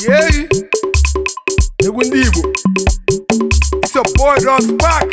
yeyi egwu ndị Igbo it's your boy Don Spark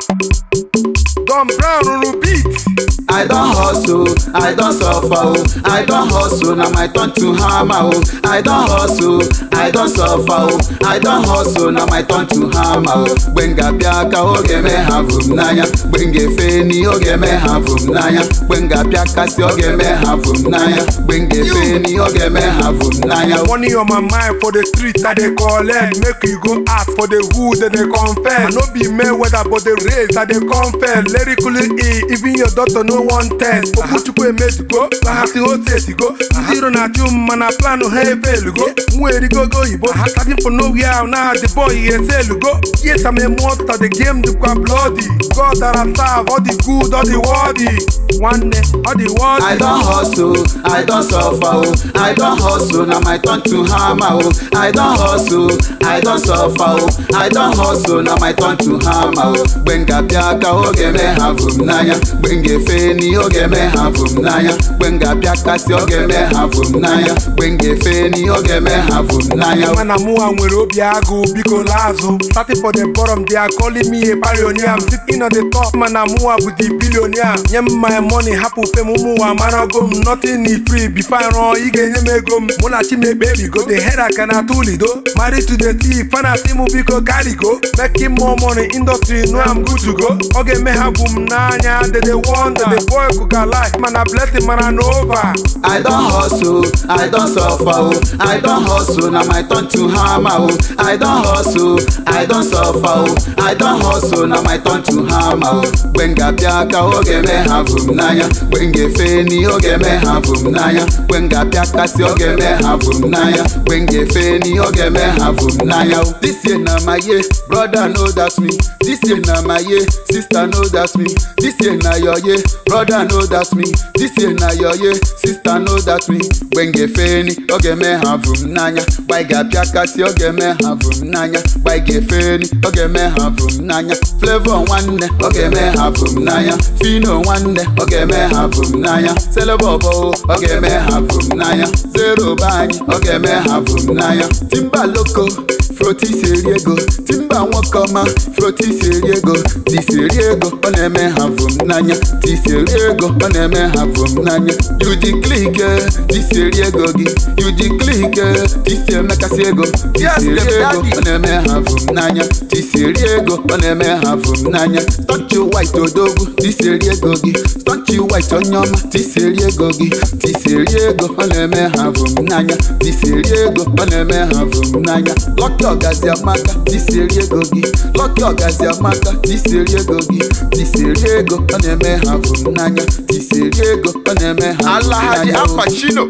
Don Brown rụrụ beat I don hustle, I don suffer, oh. I don hustle, na my turn to hammer, oh. I don hustle, I don suffer, oh. I don hustle, na my turn to hammer, oh. Gbenga bịa ka oge me ha vụ m n'anya, gbenga efe ni oge me ha vụ m n'anya, gbenga bịa kasị oge me ha vụ m n'anya, gbenga efe ni oge me ha vụ m n'anya. money on my mind for the street I dey collect make you go ask for the who they dey confess I no be Mayweather but the race I dey confess lyrically e even your doctor no wan test Okwuchukwu emezigo bahasi ose esigo ndị iro na-achụ m mana planụ ha efelugo nwa erigogo oyibo starting from nowhere now the boy he eselugo yes I'm a monster the game dịkwa bloody God that I serve all the good all the worthy nwanne all the worthy I don hustle, I don suffer, oh. I don hustle, na my turn to hammer, oh. I don hustle, I don suffer, oh. I don hustle, na my turn to hammer, oh. Gbenga bịa ka oge me ha vụ m n'anya, gbenga efe ni oge me ha vụ m n'anya, gbenga bịa kasị oge me ha vụ m n'anya, gbenga efe ni oge me ha vụ m n'anya. mana mụnwa nwere obi agụ biko laazụ starting for the bottom they are calling me a pioneer I'm sitting on the top mana mụnwa bụ the billionaire nye m my money hapụ fem mụnwa marago m nothing is free before I rụọ ị ga-enye m ego m mụ na chimekpe ebigo the head aka na atụ lido married to the thief fana si mụ biko carry-go making more money industry know I'm good to go ọ ga-eme ha bụ m n'anya they dey wonder the boy kuka life mana blessing mana na over I don hustle, I don suffer, oh. I don hustle, na my turn to hammer, oh. I don hustle, I don suffer, oh. I don hustle, na my turn to hammer, oh. Gbenga bịa ka oge me ha vụ m n'anya, gbenga efe ni oge me ha vụ m n'anya, gbenga bịa kasị oge me ha vụ m n'anya, gbenga efe ni oge me ha vụ m n'anya. oh. This year na my year, brother no doubt me. This year na my year, sister no doubt me. This year na your year, brother no doubt me. This year na your year, sister no doubt me. Gbenga efe ni oge me ha vụ m n'anya, gbaiga bịa kasị oge me ha vụ m n'anya, gbaiga efe ni oge me ha vụ m n'anya. Flavor nwanne oge me ha vụ m n'anya, Fino nwanne oge me ha vụ m n'anya, Selebobo oge me ha vụ m n'anya, Zero be anyị oge me ha vụ m n'anya, Timba loko froti si eri ego timba nwoke ọma froti si eri ego tisi eri ego ọ na-eme ha vụ m n'anya tisi eri ego ọ na-eme ha vụ m n'anya yuji klike tisi eri ego gị yuji klike tisi emekasị ego tisi eri ego ọ na-eme ha vụ m n'anya tisi eri ego ọ na-eme ha vụ m n'anya stọchi white odogwu tisi eri ego gị stọchi white onye ọma tisi eri ego gị tisi eri ego ọ na-eme ha vụ m n'anya tisi eri ego ọ na-eme ha vụ m n'anya lọkị ọgazi amaka tisi eri ego gị lọkị ọgazi amaka tisi eri ego gị tisi eri ego ọ na-eme ha vụ m n'anya tisi eri ego ọ na-eme ha vụ m Alhaji n'anya. Apachino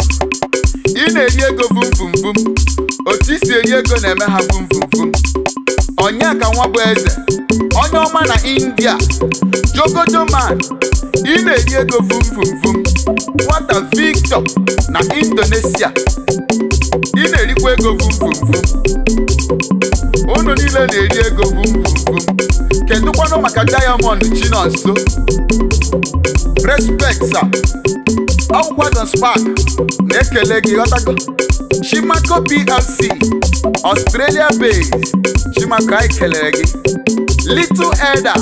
ị na-eri ego vum vum vum otu isi eri ego na-eme ha vum vum vum onye ka nwa bụ eze onye ọma na India Jogojo man ị na-eri ego vum vum vum nwata Victor na Indonesia ị na-erikwa ego vum vum vum unu niile na-eri ego vum vum vum kedụkwanụ maka Diamond Chinonso respect sir ọgwụkwa Don Spark na-ekele gị ghọtago Chimaco PLC Australia based Chimaco anyị kelere gị Little Elder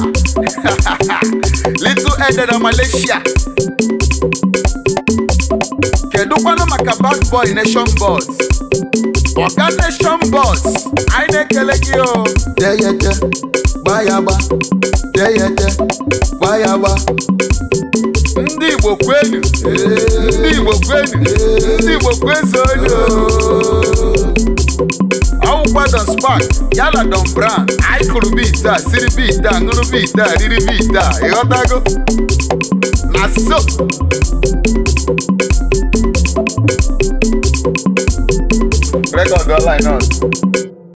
Little Elder na Malaysia kedụkwanụ maka Bad Boy Nation Boss Oga Nation Boss anyị na-ekele gị o deyete gbayagba deyete gbayagba ndị Igbo kwenu ndị Igbo kwenu ndị Igbo kwezonu ọwụkwa Don Spark yala Don Brown anyị kụrụ beat a siri beat a ṅụrụ beat a riri beat a ịghọtago na so rekọdụ ọlaịn ọzọ